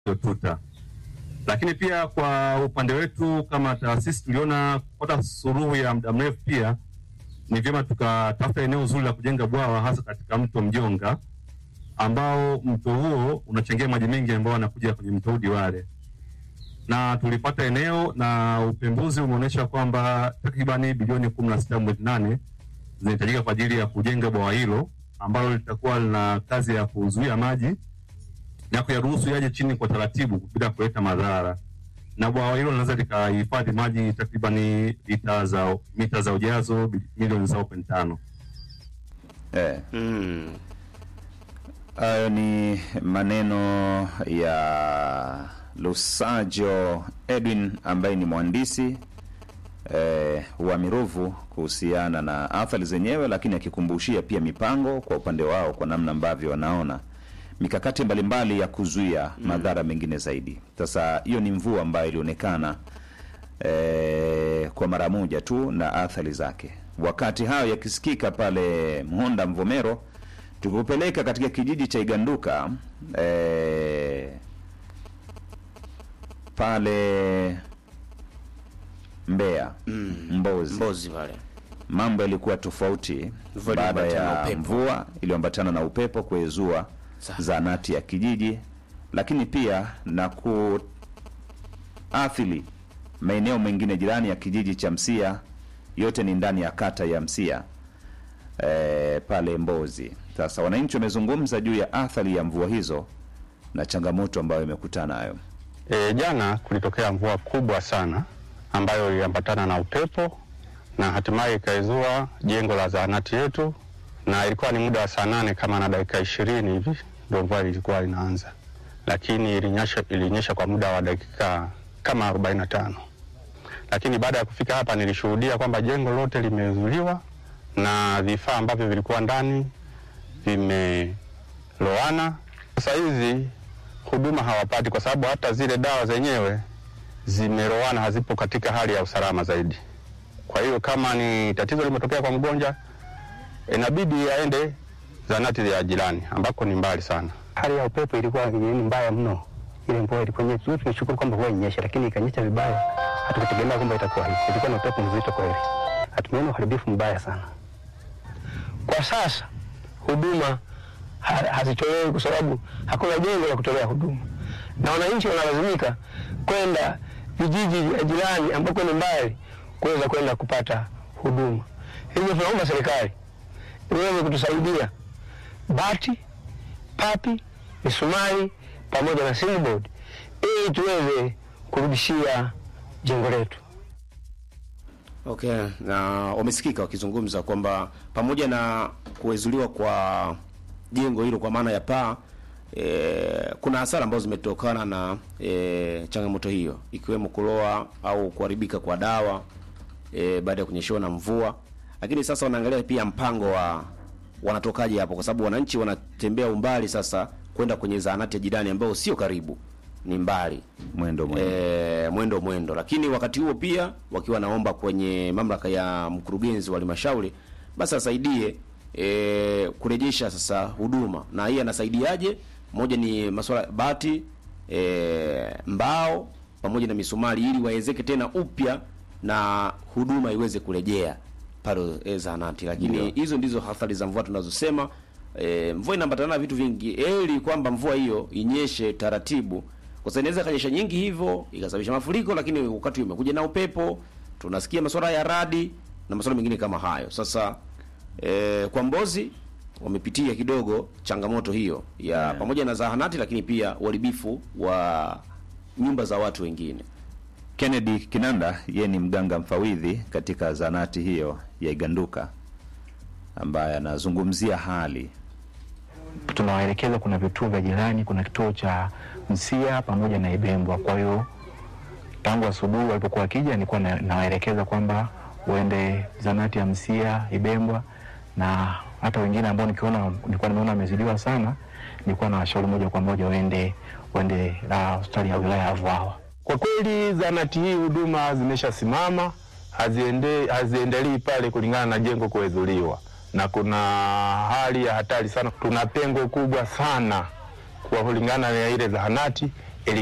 tuta. Lakini pia kwa upande wetu kama taasisi tuliona kupata suluhu ya muda mrefu pia ni vyema tukatafuta eneo zuri la kujenga bwawa hasa katika mto Mjonga ambao mto huo unachangia maji mengi ambayo yanakuja kwenye mto Udiwale, na tulipata eneo na upembuzi umeonyesha kwamba takribani bilioni kumi na sita mwezi nane zinahitajika kwa ajili ya kujenga bwawa hilo ambalo litakuwa lina kazi ya kuzuia maji na kuyaruhusu yaje chini kwa taratibu bila kuleta madhara, na bwawa hilo linaweza likahifadhi maji takribani lita za mita za ujazo bi- milioni zao point tano. Eh, Mm. hayo ni maneno ya Lusajo Edwin ambaye ni mhandisi eh, wa Miruvu kuhusiana na athari zenyewe, lakini akikumbushia pia mipango kwa upande wao kwa namna ambavyo wanaona mikakati mbalimbali ya kuzuia madhara mengine zaidi. Sasa hiyo ni mvua ambayo ilionekana eh, kwa mara moja tu na athari zake. Wakati hayo yakisikika pale Mhonda Mvomero, tukupeleka katika kijiji cha Iganduka eh, pale Mbeya Mbozi, Mbozi pale. mambo yalikuwa tofauti Mvua baada iliyoambatana na ya upepo. mvua iliyoambatana na upepo kuezua Sawa. zahanati ya kijiji, lakini pia na kuathiri maeneo mengine jirani ya kijiji cha Msia. Yote ni ndani ya kata ya Msia e, pale Mbozi. Sasa wananchi wamezungumza juu ya athari ya mvua hizo na changamoto ambayo imekutana nayo. E, jana kulitokea mvua kubwa sana ambayo iliambatana na upepo na hatimaye ikaizua jengo la zahanati yetu, na ilikuwa ni muda wa saa nane kama na dakika ishirini hivi ndio mvua ilikuwa inaanza, lakini ilinyesha, ilinyesha kwa muda wa dakika kama arobaini na tano lakini baada ya kufika hapa nilishuhudia kwamba jengo lote limezuliwa na vifaa ambavyo vilikuwa ndani vimeloana. Sasa hizi huduma hawapati kwa sababu hata zile dawa zenyewe zimeloana, hazipo katika hali ya usalama zaidi. Kwa hiyo kama ni tatizo limetokea kwa mgonjwa, inabidi aende zahanati ya jirani ambako ni mbali sana. hali ya upepo ilikuwa ni mbaya mno. Ile mvua ilikuwa nyingi, tunashukuru kwamba mvua inyesha, lakini ikanyesha vibaya. Hatukutegemea kwamba itakuwa hivi. Ilikuwa na upepo mzito kweli, hatumeona uharibifu mbaya sana. Kwa sasa huduma ha- hazitolewi kwa sababu hakuna jengo la kutolea huduma, na wananchi wanalazimika kwenda vijiji vya jirani ambako ni mbali kuweza kwenda kupata huduma. Hivyo tunaomba serikali iweze kutusaidia bati papi, misumari pamoja na silibodi ili tuweze kurudishia jengo letu. Okay, na wamesikika wakizungumza kwamba pamoja na kuwezuliwa kwa jengo hilo kwa maana ya paa e, kuna hasara ambazo zimetokana na e, changamoto hiyo ikiwemo kuloa au kuharibika kwa dawa e, baada ya kunyeshewa na mvua, lakini sasa wanaangalia pia mpango wa wanatokaje hapo, kwa sababu wananchi wanatembea umbali sasa kwenda kwenye zahanati ya jirani ambayo sio karibu, ni mbali Mwendo mwendo. e, mwendo mwendo, lakini wakati huo pia wakiwa naomba kwenye mamlaka ya mkurugenzi wa halmashauri basi asaidie e, kurejesha sasa huduma. Na hii anasaidiaje? Moja ni masuala bati, e, mbao pamoja na misumari, ili waezeke tena upya na huduma iweze kurejea pale e, zahanati. Lakini hizo ndizo athari za mvua tunazosema. E, mvua inaambatana na vitu vingi, eli kwamba mvua hiyo inyeshe taratibu kwa sababu inaweza kanyesha nyingi hivyo ikasababisha mafuriko, lakini wakati umekuja na upepo, tunasikia masuala ya radi na masuala mengine kama hayo. Sasa e, kwa Mbozi wamepitia kidogo changamoto hiyo ya pamoja na zahanati, lakini pia uharibifu wa nyumba za watu wengine. Kennedy Kinanda yeye ni mganga mfawidhi katika zahanati hiyo ya Iganduka ambaye anazungumzia hali tunawaelekeza kuna vituo vya jirani, kuna kituo cha Msia pamoja na Ibembwa. Kwa hiyo tangu asubuhi walipokuwa wakija, nilikuwa na- nawaelekeza kwamba uende zanati ya Msia, Ibembwa na hata wengine ambao nikiona nilikuwa nimeona wamezidiwa sana, nilikuwa na washauri moja kwa moja waende waende ah, hospitali ya wilaya ya Vwawa. Kwa kweli zahanati hii huduma zimeshasimama, haziende, haziendelei pale kulingana na jengo kuezuliwa, na kuna hali ya hatari sana. Tuna pengo kubwa sana kwa kulingana na ile zahanati